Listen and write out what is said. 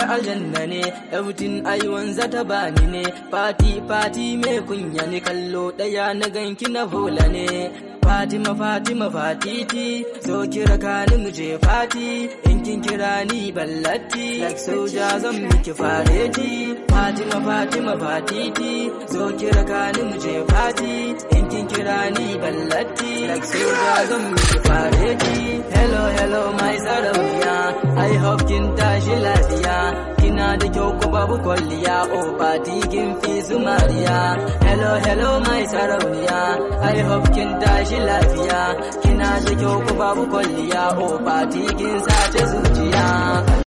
aljanna ne everything ai wanza ta bani ne fati fati mai kunya ne kallo daya na ganki na bola ne Fatima Fatima Fatiti so kira kani mu je fati in kin kira ni ballatti like soja zan miki fareti Fatima Fatima Fatiti so kira kani mu je fati in kin kira ni ballatti like soja zan miki fareti hello hello my sarauniya I hope kin tashi lafiya kina da kyau ko babu kwalliya oh fati kin fi su mariya hello hello my sarauniya I hope kin tashi lafiya kina da kyau ko babu kwalliya oh fati kin sace zuciya